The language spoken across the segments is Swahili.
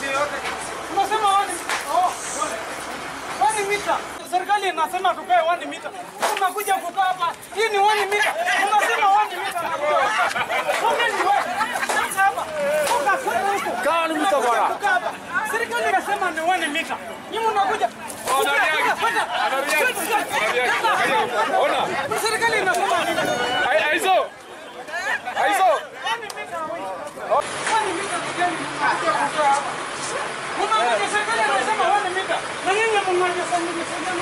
yote. Unasema wani oh, wani mita. Serikali inasema tukae wani mita. Unakuja kukaa hapa. Hii ni wani mita. Unasema wani mita. Wewe ni wewe. Sasa hapa. Toka kwenda huko. Kaa ni mita bwana. Kukaa hapa. Serikali inasema ni wani mita. Nyinyi mnakuja. Ona. Serikali inasema ni Ai- Aizo. Aizo. wani mita. Wani mita kigani mnakuja kukaa hapa. Mnakuja serikali inasema wani mita. Na nyinyi mnakuja sasa mnasema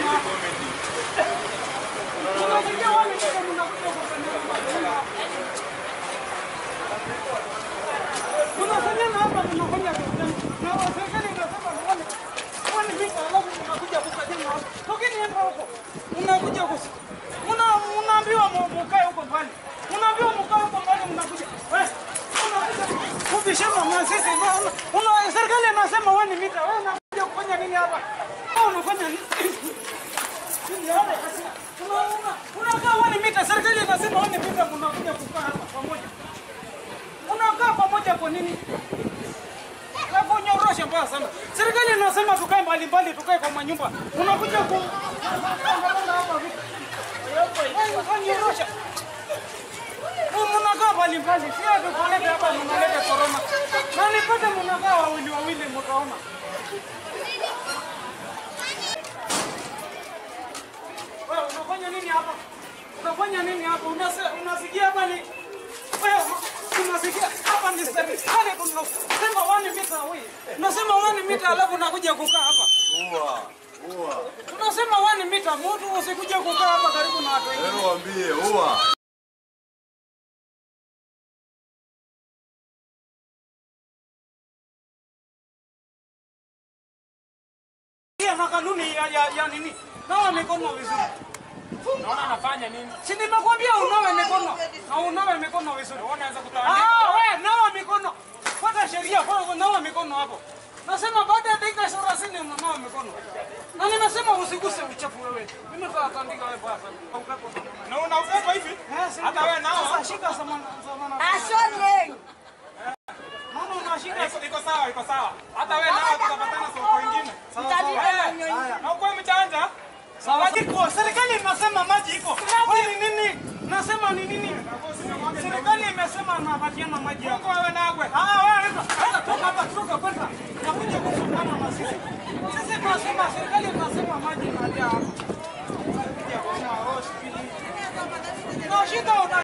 Mnakuja wani mita mnakuja kusema Unafanya na hapa mnafanya na serikali inasema ni wani wani mita alafu mnakuja kukajenga hapa. Tokeni hapa huko. Mnakuja kus Mna mnaambiwa mu- mukae huko mbali. Mnaambiwa mkae huko mbali mnakuja. Wewe unakuja kubishana na sisi. Una- Una serikali inasema wani mita. Wewe unakuja kufanya nini hapa? Wewe unafanya nini? Una- una- Unakaa wani mita. Serikali inasema wani mita mnakuja kukaa hapa pamoja. Unakaa pamoja kwa nini? Alafu unyoroshe mbaya sana. Serikali inasema tukae mbali mbali, tukae kwa manyumba. Unakuja ku hapa vipi? Wewe unyorosha. Wewe mnakaa mbali mbali. Si ati kulete hapa mnaleta corona. Na nipate mnakaa wawili wawili mtaona. Wewe unafanya nini hapa? Unafanya nini hapa? Unase- Unasikia hapa ni wewe unasikia hapa ni serikali tunasema wani mita wewe. Unasema wani mita alafu unakuja kukaa hapa. Ua, ua. Tunasema wani mita mtu usikuje kukaa hapa karibu na watu wengine. Wewe waambie, ua. Pia na kanuni ya, ya, ya nini? Nawa mikono vizuri. Naona anafanya nini? Si nimekwambia unawe mikono na unawe mikono vizuri. Unaweza kutawanya. Ah, wewe nawa mikono. Fuata sheria, fuata nawa mikono hapo. Nasema baada ya dakika 30 unanawa mikono. Na nimesema usiguse uchafu wewe. Mimi nitatandika wewe basi. Upepo. Na una upepo hivi? Hata wewe nao. Sasa shika samana samana. Ashoni. Mama unashika. Iko- Iko sawa, iko sawa. Hata wewe nao tutapatana soko ingine. Mtandika nyonyi. Na uko mchanja? Maji iko. Serikali inasema maji iko. Wewe ni nini? Nasema ni nini? Serikali imesema napatiana maji Uko yako. wewe nagwe. Ah, wewe weka. Weka toka hapa, toka kwenda. Nakuja kusukana na sisi. Sisi tunasema serikali inasema maji inajaa hapa. Kuja kuona, oh, sijui nini. Na shida una